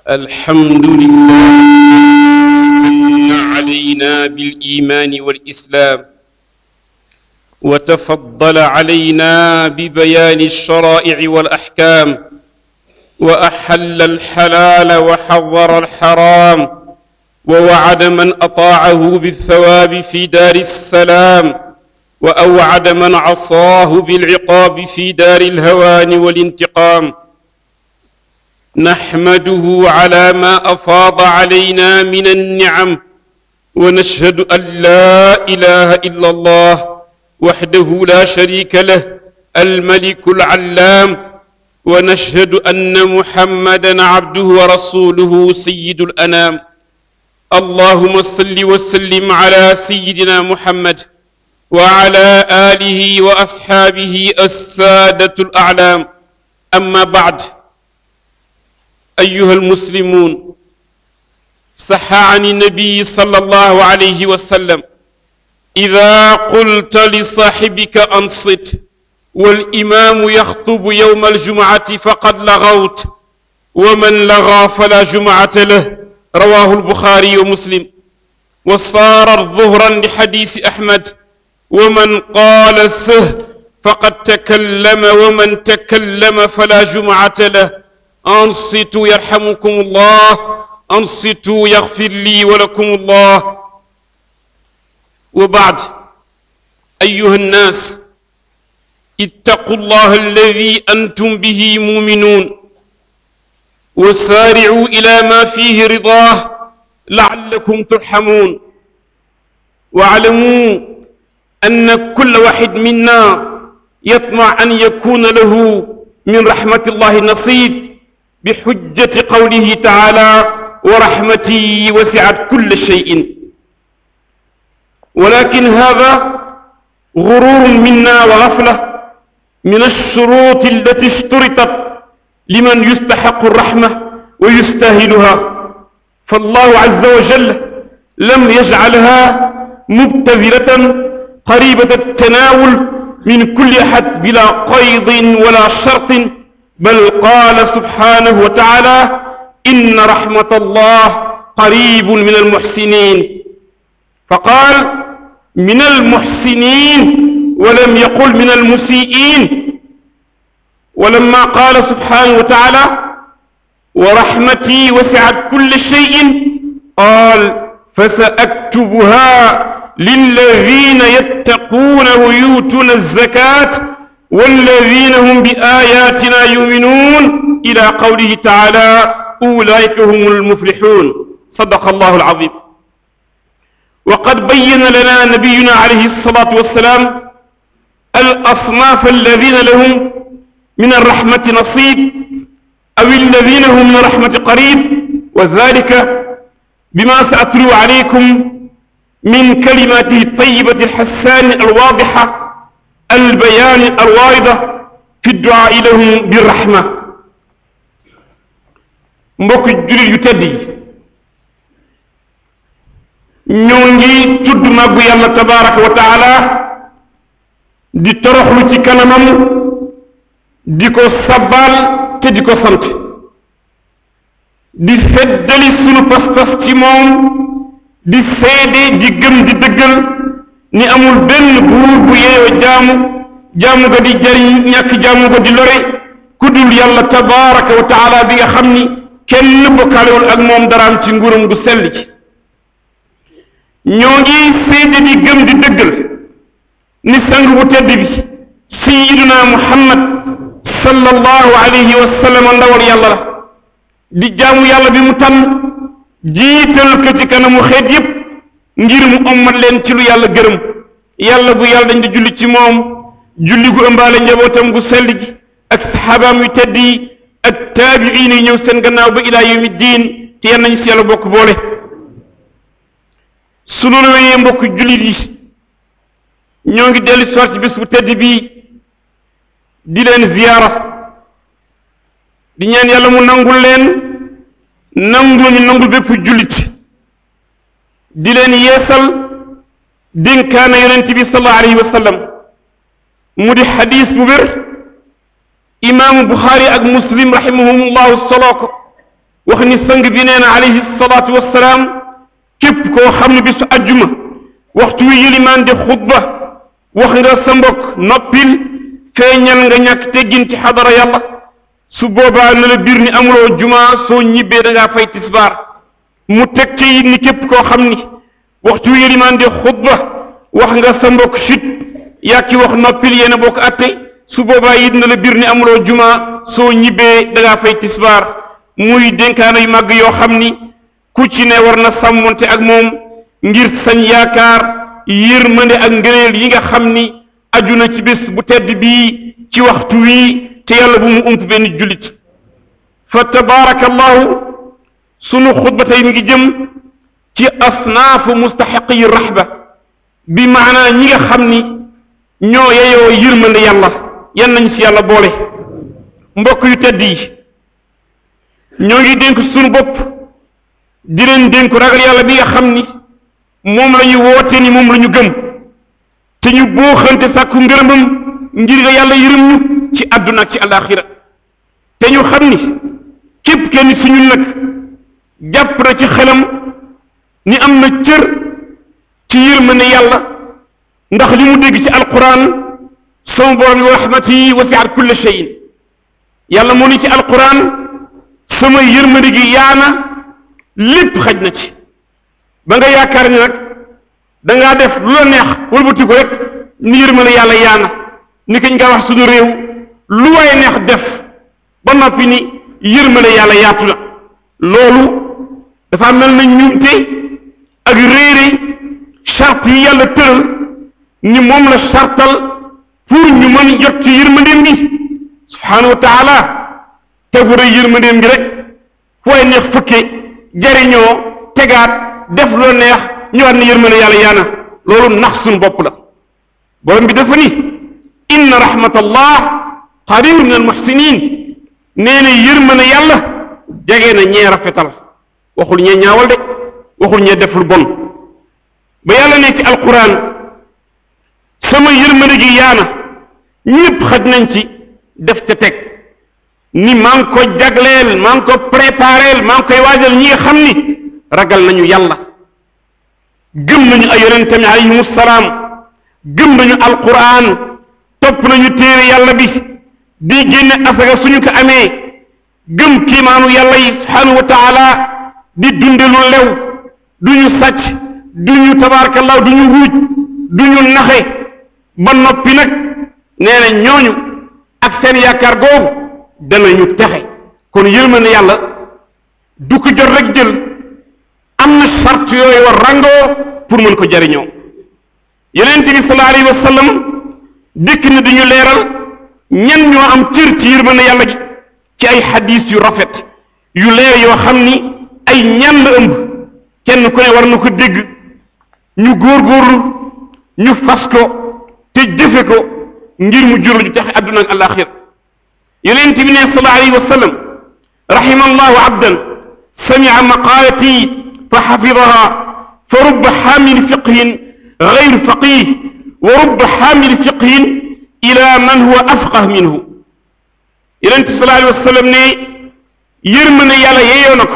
الحمد لله من علينا بالإيمان والإسلام وتفضل علينا ببيان الشرائع والأحكام وأحل الحلال وحظر الحرام ووعد من أطاعه بالثواب في دار السلام وأوعد من عصاه بالعقاب في دار الهوان والانتقام نحمده على ما أفاض علينا من النعم ونشهد أن لا إله إلا الله وحده لا شريك له الملك العلام ونشهد أن محمدا عبده ورسوله سيد الأنام اللهم صل وسلم على سيدنا محمد وعلى آله وأصحابه السادة الأعلام أما بعد أيها المسلمون صح عن النبي صلى الله عليه وسلم إذا قلت لصاحبك أنصت والإمام يخطب يوم الجمعة فقد لغوت ومن لغى فلا جمعة له رواه البخاري ومسلم وصار ظهرا لحديث أحمد ومن قال سه فقد تكلم ومن تكلم فلا جمعة له أنصتوا يرحمكم الله أنصتوا يغفر لي ولكم الله وبعد أيها الناس اتقوا الله الذي أنتم به مؤمنون وسارعوا إلى ما فيه رضاه لعلكم ترحمون واعلموا أن كل واحد منا يطمع أن يكون له من رحمة الله نصيب بحجة قوله تعالى ورحمتي وسعت كل شيء ولكن هذا غرور منا وغفلة من الشروط التي اشترطت لمن يستحق الرحمة ويستاهلها فالله عز وجل لم يجعلها مبتذلة قريبة التناول من كل أحد بلا قيض ولا شرط بل قال سبحانه وتعالى إن رحمة الله قريب من المحسنين فقال من المحسنين ولم يقل من المسيئين ولما قال سبحانه وتعالى ورحمتي وسعت كل شيء قال فسأكتبها للذين يتقون ويؤتون الزكاة والذين هم بآياتنا يؤمنون إلى قوله تعالى أولئك هم المفلحون صدق الله العظيم وقد بين لنا نبينا عليه الصلاة والسلام الأصناف الذين لهم من الرحمة نصيب أو الذين هم من الرحمة قريب وذلك بما سأتلو عليكم من كلماته الطيبة الحسان الواضحة البيان الواردة في الدعاء لهم بالرحمة mbokk jullit yu tedd yi ñoo ngi tudd màggu yàlla tabaraka wa taala di toroxlu ci kanamam di ko sabbaal te di ko sant di feddali sunu pas-pas ci moom di seede di gëm di dëggal ni amul benn buur bu yeeyoo jaamu jaamu ga di jariñ ñàkk jaamu ga di lore ku dul yàlla tabaraka wa taala bi nga xam ni kenn bokkaalewul ak moom daraam ci nguuram gu sell ci ñoo ngi seede di gëm di dëggal ni sang bu tedd bi sayiduna muhammad sallallahu alayhi wa sallam ndawal yàlla la di jaamu yàlla bi mu tànn jiital ko ci kanamu xeet yépp ngir mu ommat leen ci lu yàlla gërëm yàlla bu yàlla dañ di julli ci moom julli gu ëmbaale njabootam gu sell gi ak saxaabaam yu tedd yi ak taabiin yi ñëw seen gannaaw ba ilaa yawmi diin te yan nañ si yàlla bokk boole su loolu wéyee mbokk jullit yi ñoo ngi dellu si ci bés bu tedd bii di leen ziyaara di ñaan yàlla mu nangul leen nangul ñu nangul bépp jullit di leen yeesal dénkaana yonent bi sallallahu alayhi wa sallam mu di xadis bu wér imaamu buxaari ak muslim rahimahumullahu soloo ko wax ni sang bi nee na alayhi salaatu wassalaam képp koo xam ne bisu ajjuma waxtu wi yilimaan di xutba wax nga sa mbokk noppil feeñal nga ñàkk teggin ci xadara yàlla su boobaa na la biir ni amuloo juma soo ñibbee da ngaa fay tisbaar mu teg ci it ni képp koo xam ni waxtu wi yilimaan di xutba wax nga sa mbokk chut yaa ki wax noppil yéen a bokk atte su boobaa it na la biir ni amuloo juma soo ñibbee da ngaa fay tisbaar muy dénkaana yu màgg yoo xam ni ku ci ne war na sàmmonte ak moom ngir sañ yaakaar yërmande ak ngëneel yi nga xam ni aju na ci bés bu tedd bii ci waxtu wii te yàlla bu mu ump benn jullit fa tabaarakallahu sunu xutba tey mi ngi jëm ci asnaafu mustaxiqi yi raxba bi maanaa ñi nga xam ni ñoo yeyoo yërmande yàlla yan nañ ci yàlla boole mbokk yu tedd yi ñoo ngi dénk sunu bopp di leen dénku ragal yàlla bi nga xam ni moom la ñu woote ni moom la ñu gëm te ñu booxante sàkku ngërëmam ngir nga yàlla yërëm ñu ci àdduna ak ci alaxira te ñu xam ni képp kenn si ñun nag jàpp na ci xelam ni am na cër ci yërmande yàlla ndax li mu dégg ci alquran sama borom wa rahmati wasiat kulla cheyin yàlla moo ni ci alquran sama yërmande gi yaana lépp xaj na ci ba nga yaakaar ni nag da ngaa def lu la neex wëlbati ko rek ni yërmande yàlla yaana ni kañ nga wax suñu réew lu waay neex def ba noppi ni yërmande yàlla yaatu na loolu dafa mel na ñumte ak réere charte yi yàlla tëral ni moom la chartal pour ñu mën jot ci yërmandeem gi subhaanahu wa taala tegu rek yërmandeem gi rek fu waay neex fëkke jariñoo tegaat def loo neex ñëwaat ne yërmande yàlla yaana loolu nax suñu bopp la borom bi dafa ni inna rahmatallah qaribun min al muhsinin nee na yërmande yàlla jege na ñee rafetal waxul ñee ñaawal de waxul ñee deful bon ba yàlla ne ci alquran sama yërmande gi yaana ñépp xaj nañ ci def ca teg ni maa ngi ko jagleel maa ngi ko prépareel maa ngi koy waajal ñi nga xam ni ragal nañu yàlla gëm nañu ay yonentam alayhimu salaam gëm nañu alquran topp nañu téere yàlla bi di génne asaka suñu ko amee gëm kiimaanu yàlla yi subhanahu wa taala di dunde lu lew duñu sàcc duñu tabaarakallah duñu wuuj duñu naxe ba noppi nag nee na ñooñu ak seen yaakaar googu danañu texe kon yërmande yàlla du ko jot rek jël am na charte yooyu war rangoo pour mën ko jariñoo yonent bi sallallahu alayhi wa sallam dikk na dañu leeral ñan ñoo am cër ci yërmande yàlla gi ci ay xadis yu rafet yu leer yoo xam ni ay ñan la ëmb kenn ku ne war na ko dégg ñu góorgóorlu ñu fas ko te jëfe ko ngir mu jur ñu taxe àdduna ak alaxir yonent bi ne sallallahu alayhi wa sallam rahima allahu abdan samia maqaalati fa xafidaha fa rubba xaamili fiqhin gayru faqih wa rubba xaamili fiqhin ila man huwa afqah minhu yonent sallallahu alayhi wa sallam ne yërmande yàlla yeeyoo na ko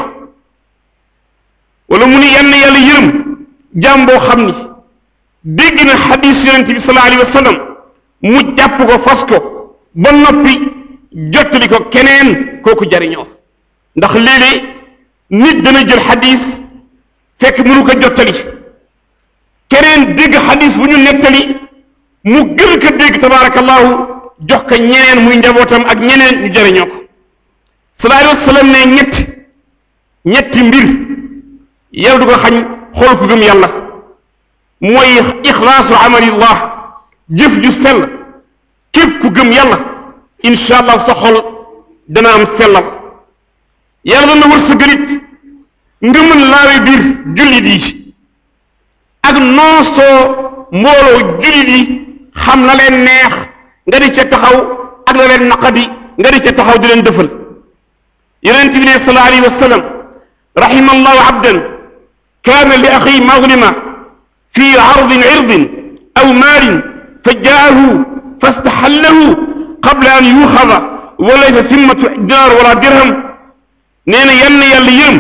wala mu ni yann yàlla yërëm jaam boo xam ni dégg na xadis yonent bi sallallahu alayhi wa sallam mu jàpp ko fas ko ba noppi jottali ko keneen kooku jariñoo ndax léeg-léeg nit dana jël xadis fekk mënu ko jottali keneen dégg xadis bu ñu nettali mu gën ko dégg tabaarakallahu jox ko ñeneen muy njabootam ak ñeneen ñu jariñoo ko sallallahu alayhi wa sallam ne ñett ñetti mbir yàlla du ko xañ xool ku gëm yàlla mooy ixlaasu amalillah jëf ju sell képp ku gëm yàlla incha allah sa xol dana am sellal yàlla dana wër sa gënit nga mën laawe biir jullit yi ak noosoo mbooloo jullit yi xam na leen neex nga di ca taxaw ak la leen naqadi nga di ca taxaw di leen dëfal yonent bi ne sallallahu alayhi wa sallam rahima allahu abdan kaana li axi maglima fi ardin irdin aw maalin fa jaahu fastaxallahu qabla an yuxada wa laysa simmatu dinar wala dirham nee na yann yàlla yërëm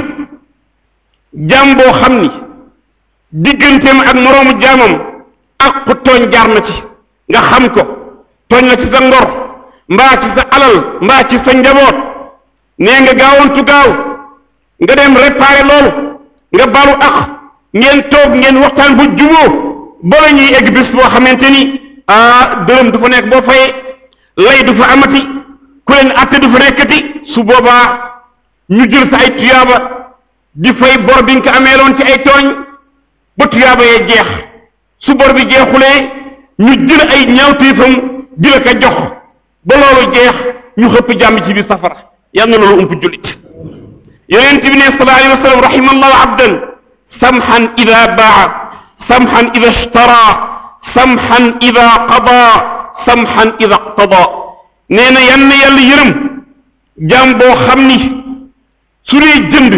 jaam boo xam ni digganteem ak moroomu jaamam ak ku tooñ jaar na ci nga xam ko tooñ na ci sa ngor mbaa ci sa alal mbaa ci sa njaboot nee nga gaawantu gaaw nga dem réparé loolu nga balu ak ngeen toog ngeen waxtaan bu juboo bala ñuy egg bis boo xamante ni ah dërëm du fa nekk boo fayee lay du fa amati ku leen atte du fa nekkati su boobaa ñu jël sa ay tuyaaba di fay bor bi nga ko ameeloon ci ay tooñ ba tuyaaba yee jeex su bor bi jeexulee ñu jël ay ñaawteefam di la ko jox ba loolu jeex ñu xëpp jàmm ci biir safara yal na loolu ump jullit yonent bi ne sallallahu alayhi wa sallam rahimallahu abdan samhan ida baa samhan ida ishtara samhan ida qada samhan ida qtada nee na yan na yàlla yërëm jaam boo xam ni su dee jënd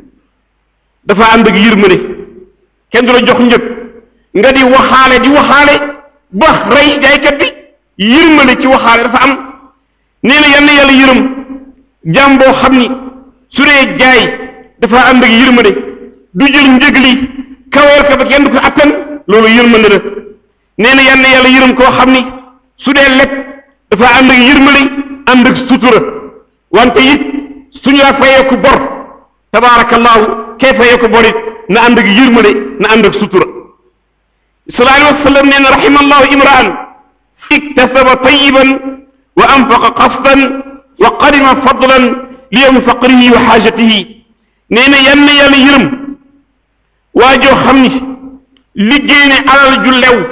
dafa ànd ak yërmande kenn du la jox njëg nga di waxaale di waxaale ba rey jaaykat bi yërmande ci waxaale dafa am nee na yan na yàlla yërëm jaam boo xam ni su dee jaay dafa ànd ak yërmande du jël njëg li kaweel ka ba kenn du ko attan loolu yërmande la nee na yan na yàlla yërëm koo xam ni su dee lekk dafa ànd ak yërmande ànd ak sutura wante it suñu la fayee ko bor tabaarakallaahu kee fayee ko bor it na ànd ak yërmande na ànd ak sutura sallallahu alayhi wa sallam nee na rahimallahu imraan iktasaba tayiban wa anfaqa qasdan wa qarima fadlan li yawmi faqrihi wa xaajatihi nee na yan na yàlla yërëm waa joo xam ni liggéey ne alal ju lew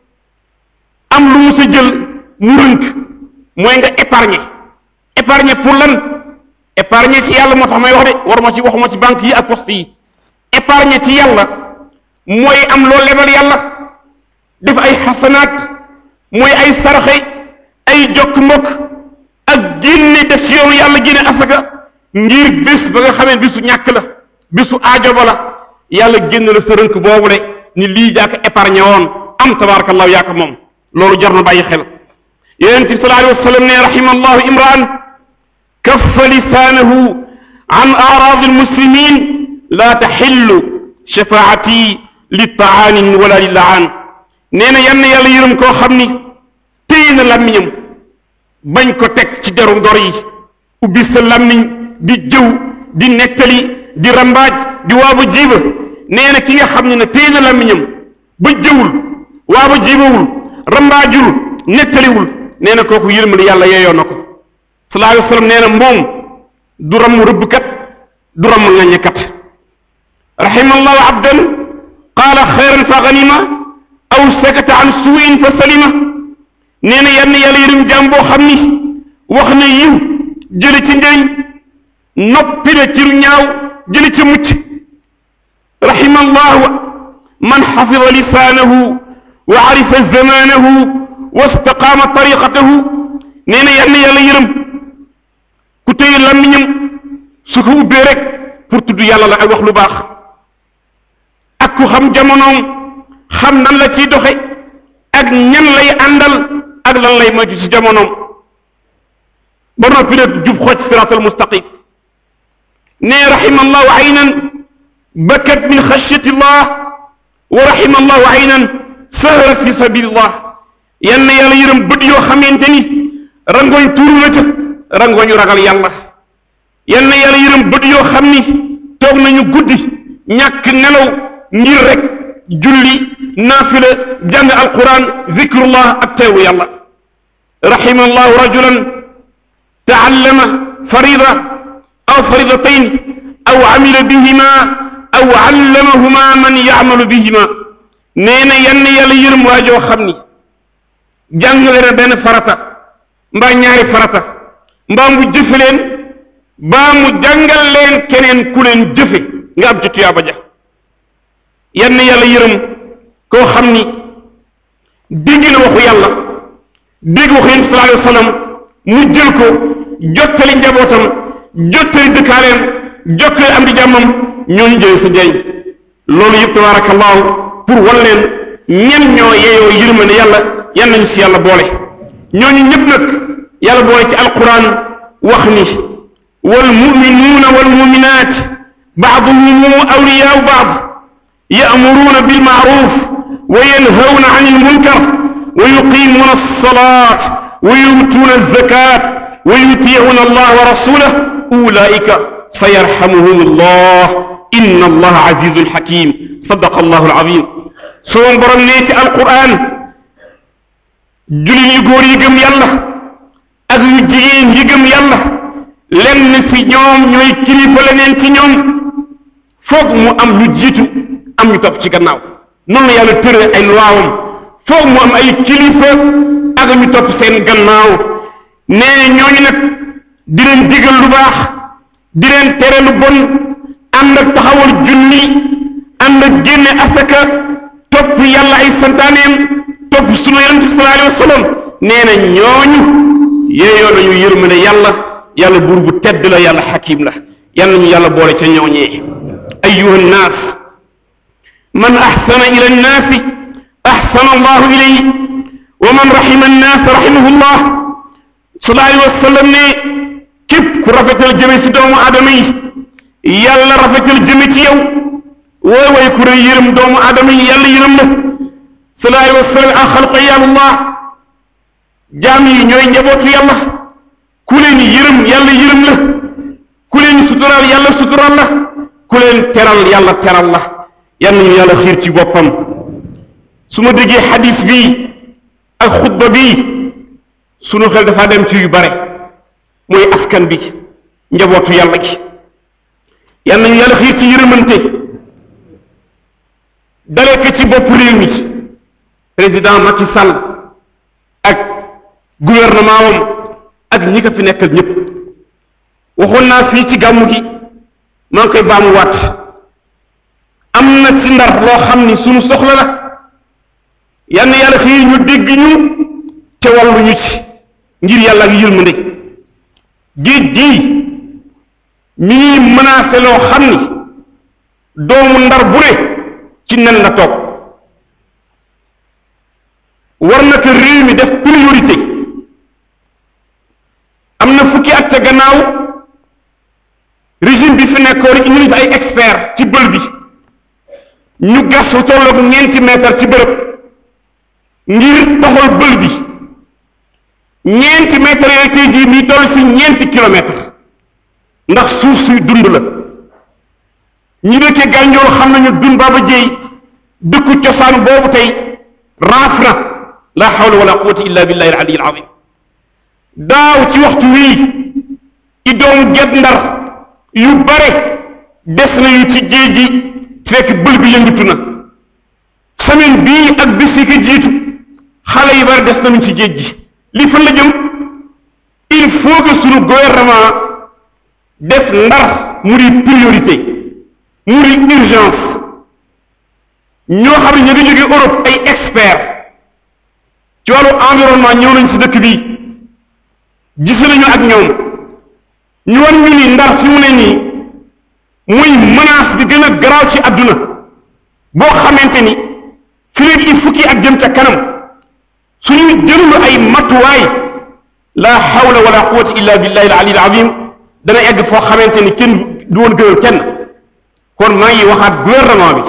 am lu mu sa jël mu rënk mooy nga épargner épargner pour lan épargner ci yàlla moo tax may wax de waruma ci waxuma ci banque yi ak poste yi épargner ci yàlla mooy am loo lebal yàlla def ay xasanaat mooy ay sarxe ay jokk mbokk ak génne def ci yoonu yàlla génne asaka ngir bés ba nga xamee bisu ñàkk la bisu aajo ba la yàlla génn la sa rënk boobu de ni lii yaa ko épargné woon am tabarakallahu yaa ko moom loolu jar na bàyyi xel yonent bi sallallahu alayhi wa sallam ne rahimallahu imraan kaffa lisaanahu an aaraadi almuslimin laa taxillu shafaati li taanin wala li laan nee na yann yàlla yërëm koo xam ni téye na làmmiñam bañ ko teg ci deru ngor yi ubbi sa làmmiñ di jëw di nettali di rambaaj di waaba jiiba nee na ki nga xam ne ne téye na làmmiñam ba jëwul waaba jiibawul rambaajul nettaliwul nee na kooku yërmande yàlla yeeyoo na ko sallallahu alayhi wa sallam nee na moom du ramm rëbbkat du ramm ŋaññekat rahimallahu abdan qaala xayran fa ganima aw sakata an suuin fa salima nee na yann yàlla yërëm jaam boo xam ni wax na yiw jële ci njëriñ noppi na ci lu ñaaw jële ci mucc rahimallahu man xafida lisaanahu wa arifa zamaanahu wa staqaama tariqatahu nee na yann yàlla yërëm ku téye làmmiñam su ko ubbee rek pour tudd yàlla la ak wax lu baax ak ku xam jamonoom xam nan la ciy doxe ak ñan lay àndal ak lan lay moytu ci jamonoom ba noppi nag jub xooj siraatal mustaqim ne rahima allahu aynan bakat min xashyati llah wa rahima allahu aynan sahrat fi sabilillah yan na yàlla yërëm bët yoo xamante ni rangoñ tuuru na ca rangoñu ragal yàlla yan na yàlla yërëm bët yoo xam ni toog nañu guddi ñàkk nelaw ngir rek julli naafila jàng alquran zikrullah ak teewu yàlla rahima allahu rajulan taallama farida aw faridatayn aw amila bihima aw allamahuma man yacmalu bihima nee na yann yàlla yërëm waajoo xam ni jàngale na benn farata mbaa ñaari farata mbaa mu jëfe leen mbaa mu jàngal leen keneen ku leen jëfe nga am ci tuyaaba ja yann yàlla yërëm koo xam ni dégg na waxu yàlla dégg waxu yonent sallallahu alayhi wa sallam mu jël ko jottali njabootam jottali dëkkaaleem jottali am di jàmmam ñooñu jëlee sa njëriñ loolu yëpp tabarakallahu pour wan leen ñen ñoo yeeyoo yërmande yàlla yan nañu si yàlla boole ñooñu ñëpp nag yàlla boole ci alquran wax ni والمؤمنون والمؤمنات بعضهم أولياء بعض يأمرون بالمعروف وينهون عن المنكر ويقيمون الصلاة ويؤتون الزكاة ويطيعون الله ورسوله أولئك سيرحمهم الله إن الله عزيز حكيم صدق الله العظيم سوم برنيت القرآن jullit yu góor yi gëm yàlla ak yu jigéen yi gëm yàlla lenn ci ñoom ñooy kilifa leneen ci ñoom foog mu am ñu jiitu am ñu topp ci gannaaw noonu la yàlla tëre ay luwaawam foog mu am ay kilifa ak ñu topp seen gannaaw nee ñooñu nag di leen digal lu baax di leen tere lu bon ànd ak taxawal julli ànd ak génne asaka topp yàlla ay santaaneem topp sunu yonent bi sallallahu alayhi wa sallam nee na ñooñu yeeyoo nañu yërmande yàlla yàlla buur bu tedd la yàlla xakim la yal nañu yàlla boole ca ñooñee ayuha nnaas man axsana ila nnaasi axsana allahu ilayhi wa man raxima nnaas raximahu llah sallallahu alayhi wa sallam ne képp ku rafetal jëme ci doomu aadama yi yàlla rafetal jëme ci yow wooy way ku rëy yërëm doomu aadama yi yàlla yërëm la sallallahu alayhi wa sallam an xalqa yàlla jaam yi ñooy njabootu yàlla ku leen yërëm yàlla yërëm la ku leen suturaal yàlla suturaal la ku leen teral yàlla teral la yal nañu yàlla xiir ci boppam su ma déggee xadis bii ak xutba bii sunu xel dafa dem ci yu bare mooy askan bi njabootu yàlla gi yal nañu yàlla xiir ci yërëmante dalee ko ci bopp réew mi président Macky Sall ak gouvernement wam ak ñi ko fi nekkal ñëpp waxoon naa fii ci gàmmu gi maa ngi koy baamuwaat am na ci ndar loo xam ni sunu soxla la yal na yàlla xiir ñu dégg ñu te wàllu ñu ci ngir yàlla ak yërmande géej gii mi ngi menacé loo xam ni doomu ndar bu ne ci nen la toog war na ko réew mi def priorité am na fukki at ca gannaaw régime bi fi nekkoon indi nañu fi ay expert ci bël bi ñu gas lu tolloog ñeenti mètre ci bërëb ngir toxal bël bi ñeenti mètre yooyu tey jii mi toll ci ñeenti kilomètre ndax suuf suy dund la ñi dëkkee gànjool xam nañu dun baaba jéy dëkku cosaan boobu tey raaf na la hawla wala quwwata illa billahi al aliyyil azim daaw ci waxtu wii ci doomu get ndar yu bare des nañu ci géej gi fekk bël bi yëngatu na semaine bii ak bis yi ko jiitu xale yu bare des nañu ci géej gi li fan la jëm il faut que sunu gouvernement def ndar mu di priorité mu di urgence ñoo xam ne ñu ngi jóge Europe ay expert ci wàllu environnement ñëw nañ ci dëkk bi gis nañu ak ñoom ñu war ñu ni ndar fi mu ne nii muy menace bi gën a garaaw ci àdduna boo xamante ni fi léegi il fukki ak jëm ca kanam suñu jëlul ay matuwaay la hawla wala quwwata illa billahi al ali al azim dana egg foo xamante ni kenn du woon gënal kenn kon maa ngi waxaat gouvernement bi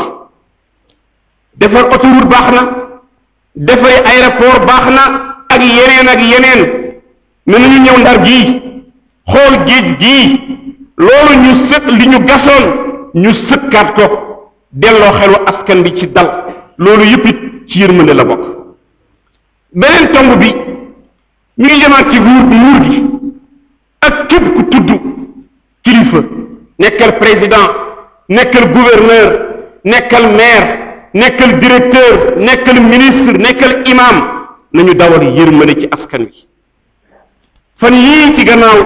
defar autoroute baax na defari aéroport baax na ak yeneen ak yeneen mais nañu ñëw ndar gii xool géej gii loolu ñu sëkk li ñu gasoon ñu sëkkaat ko delloo xelu askan bi ci dal loolu yëpp it ci yërmande la bokk beneen tomb bi ñu ngi jëmaat ci nguur nguur gi ak képp ku tudd kilifa nekkal président nekkal gouverneur nekkal maire nekkal directeur nekkal ministre nekkal imam nañu dawal yërmande ci askan wi fan yii ci gannaaw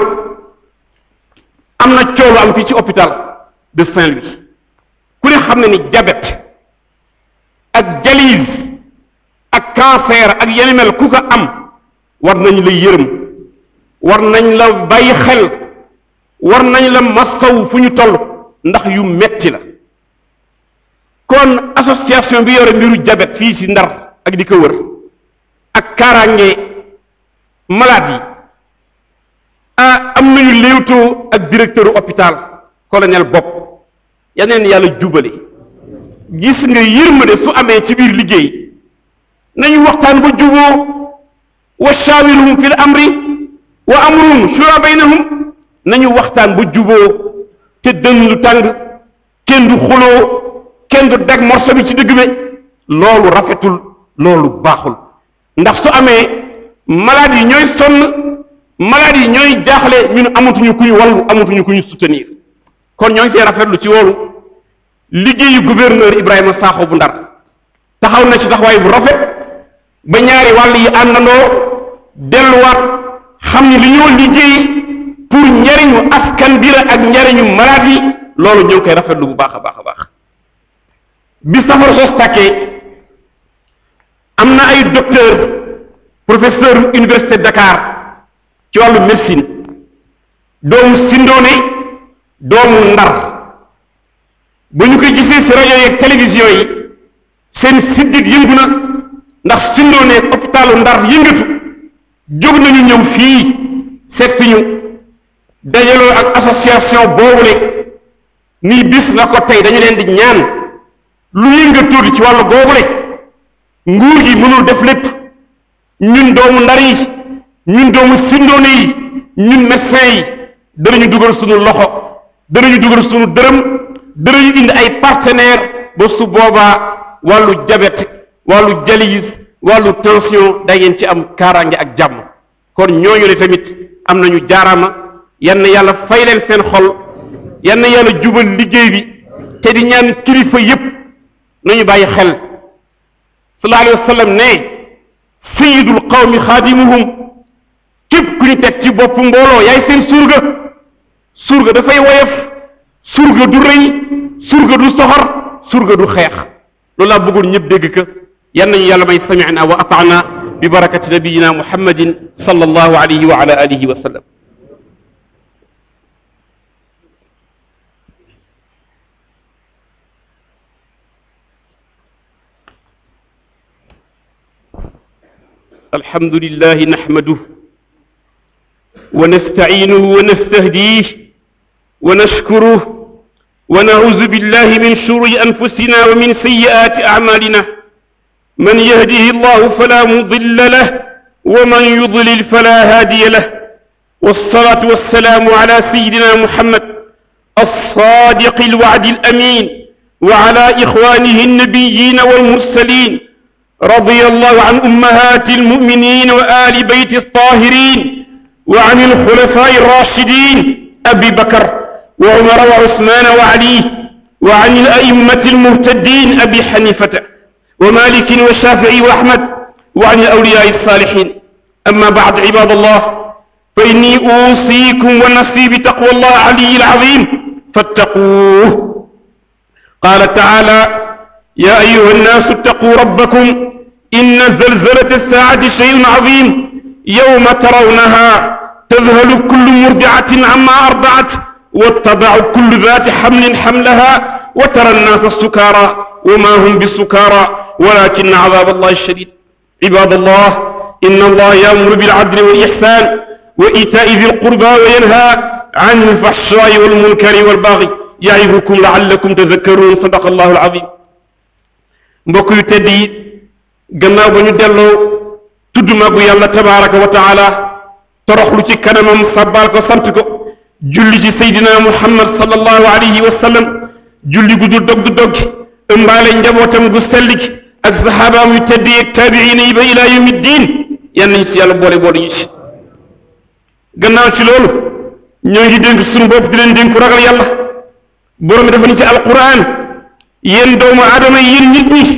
am na coow lu am fii ci hôpital de Saint-Louis ku ne xam ne ni diabète ak dialyse ak cancer ak yeneen mel ku ko am war nañ la yërëm war nañ la bàyyi xel war nañ la masaw fu ñu toll ndax yu metti la kon association bi yore mbiru diabète fii ci Ndar ak di ko wër ak kaaraange malade yi ah am nañu léewtoo ak directeur hôpital colonel bopp yaneen yàlla jubale gis nga yërmande su amee ci biir liggéey nañu waxtaan ba juboo wa shaawiruhum fil amri wa amruhum shura baynahum nañu waxtaan ba juboo te dënn lu tàng kenn du xuloo kenn du dag morso bi ci dëgg bi loolu rafetul loolu baaxul ndax su amee malade yi ñooy sonn malade yi ñooy jaaxle ñun amatuñu kuy wallu amatuñu kuy soutenir kon ñoo ngi see rafetlu ci loolu liggéeyu gouverneur Ibrahima Sakho bu Ndar taxaw na ci taxawaay bu rafet ba ñaari wàll yi àndandoo delluwaat xam ni li ñoo liggéey pour njariñu askan bi la ak njariñu malade yi loolu ñoo ngi koy rafetlu bu baax a baax a baax bi safara sos tàkkee am na ay docteur professeur université Dakar ci wàllu médecine doomu Sindoone doomu Ndar ba ñu koy gisee ci rajo yeeg télévision yi seen siddit yëngu na ndax Sindoone hôpitalu Ndar yëngatu jóg nañu ñëw fii seet si ñu dajaloo ak association boobule nii bis na ko tey dañu leen di ñaan lu yëngatu ci wàllu boobule nguur gi mënul def lépp ñun doomu Ndar yi ñun doomu Sindoone yi ñun médecin yi danañu dugal suñu loxo danañu dugal suñu dërëm danañu indi ay partenaire ba su boobaa wàllu diabète wàllu dialyse wàllu tension da ngeen ci am kaaraange ak jàmm kon ñooñu ne tamit am nañu jaaraama yann yàlla fay leen seen xol yann yàlla jubal liggéey bi te di ñaan kilifa yépp nañu bàyyi xel sallallahu alayhi wa sallam ne sayidul qawmi xaadimuhum képp ku ñu teg ci bopp mbooloo yaay seen surga surga dafay woyof surga du rëy surga du soxor surga du xeex loolu laa bëggoon ñëpp dégg ka yan nañu yàlla may samina wa ataana bi barakati nabiyina muhammadin sallallahu alayhi wa ala alihi wa sallam الحمد لله نحمده ونستعينه ونستهديه ونشكره ونعوذ بالله من شرور أنفسنا ومن سيئات أعمالنا من يهده الله فلا مضل له ومن يضلل فلا هادي له والصلاة والسلام على سيدنا محمد الصادق الوعد الأمين وعلى إخوانه النبيين والمرسلين رضي الله عن أمهات المؤمنين وآل بيت الطاهرين وعن الخلفاء الراشدين أبي بكر وعمر وعثمان وعلي وعن الأئمة المهتدين أبي حنيفة ومالك والشافعي وأحمد وعن الأولياء الصالحين أما بعد عباد الله فإني أوصيكم ونفسي بتقوى الله العلي العظيم فاتقوه قال تعالى يا أيها الناس اتقوا ربكم إن زلزلة الساعة شيء عظيم يوم ترونها تذهل كل مرضعة عما أرضعت واتبع كل ذات حمل حملها وترى الناس السكارى وما هم بالسكارى ولكن عذاب الله الشديد عباد الله إن الله يأمر بالعدل والإحسان وإيتاء ذي القربى وينهى عن الفحشاء والمنكر والبغي يعظكم لعلكم تذكرون صدق الله العظيم mbokk yu tedd yi gannaaw ba ñu delloo tudd magu yàlla tabaraka wa taala toroxlu ci kanamam sabbaal ko sant ko julli ci seydina muhammad sallallahu alayhi wa sallam julli gu dul dog du dog ëmbaale njabootam gu sell gi ak saxaabaam yu tedd yi ak taabiina yi ba ilaa yawmi diin yan nañ ci yàlla boole boole ñu ci gannaaw ci loolu ñoo ngi dénk suñu bopp di leen dénku ragal yàlla borom bi dafa ni ci alquran yéen doomu aadama yi yéen nit ñi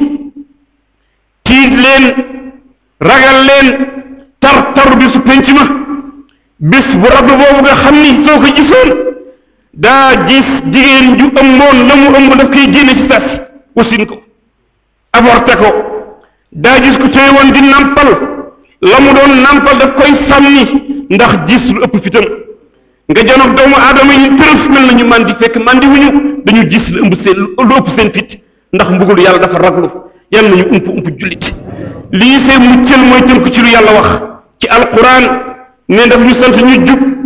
tiit leen ragal leen tar tar bisu penc ma bis bu rab boobu nga xam ni soo ko gisoon daa gis jigéen ju ëmboon la mu ëmb daf koy génne ci sas wasin ko avorté ko daa gis ku tey woon di nampal la mu doon nampal daf koy sànni ndax gis lu ëpp fitam nga janoog doomu aadama yi tërëf mel nañu man di fekk man di wuñu dañu gis lu ëmb seen lu ëpp seen fit ndax mbugul yàlla dafa raglu yal nañu ump ump jullit lii see muccal mooy tënk ci lu yàlla wax ci alquran ne daf ñu sant ñu jub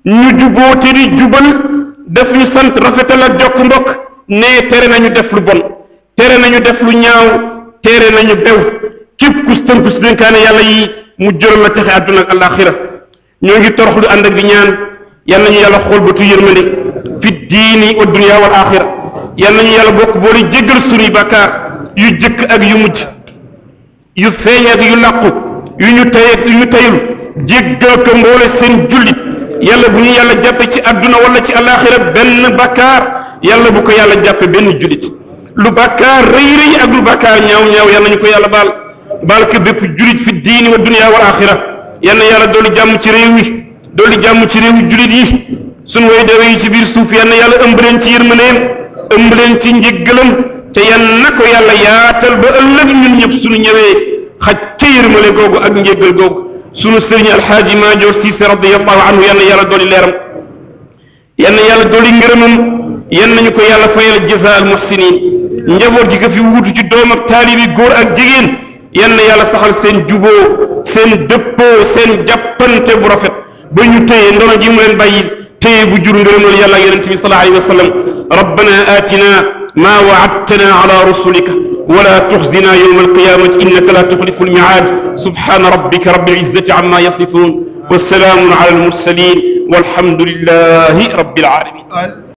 ñu juboo te di jubal daf ñu sant rafetal ak jokk mbokk nee tere nañu def lu bon tere nañu def lu ñaaw tere nañu bew képp ku tënku si dénkaane yàlla yi mu jural la texe àdduna ak alaxira ñoo ngi torox lu ànd ak di ñaan yal nañu yàlla xool bëtu yërmande fi diini wa dunya wal axira yal nañu yàlla bokk boole jéggal sunuy bàkkaar yu jëkk ak yu mujj yu feeñ ak yu làqu yu ñu tey ak yu ñu teyul jéggal ko mboole seen jullit yàlla bu ñu yàlla jàppe ci àdduna wala ci alaxira benn bàkkaar yàlla bu ko yàlla jàppe benn jullit lu bàkkaar rëy rëy ak lu bàkkaar ñaaw ñaaw yal nañu ko yàlla baal baal ko bépp jullit fi diini wa dunya wal axira yal na yàlla doolu jàmm ci réew mi doolu jàmm ci réew jullit yi sunu way dewe yi ci biir suuf yal na yàlla ëmb leen ci yërmandeem ëmb leen ci njëggalam te yan na ko yàlla yaatal ba ëllëg ñun ñëpp sunu ñëwee xaj ca yërmale googu ak njëggal googu sunu sëriñ alxaaji maajoor siise radiallahu anhu yal na yàlla dooli leeram yal na yàlla dooli ngërëmam yan nañu ko yàlla fayal jaza al muhsinin njaboot gi ko fi wuutu ci doom ak taalibi góor ak jigéen yan na yàlla saxal seen juboo seen dëppoo seen jàppante bu rafet ba ñu téye ndono ji mu leen bàyyi téye bu jur ngërëmal yàlla ak yonente bi sallallahu alayhi wa sallam rabbana atina ma waadtana ala rusulika ولا تخزنا يوم القيامة إنك لا تخلف الميعاد سبحان ربك رب العزة عما يصفون والسلام على المرسلين والحمد لله رب العالمين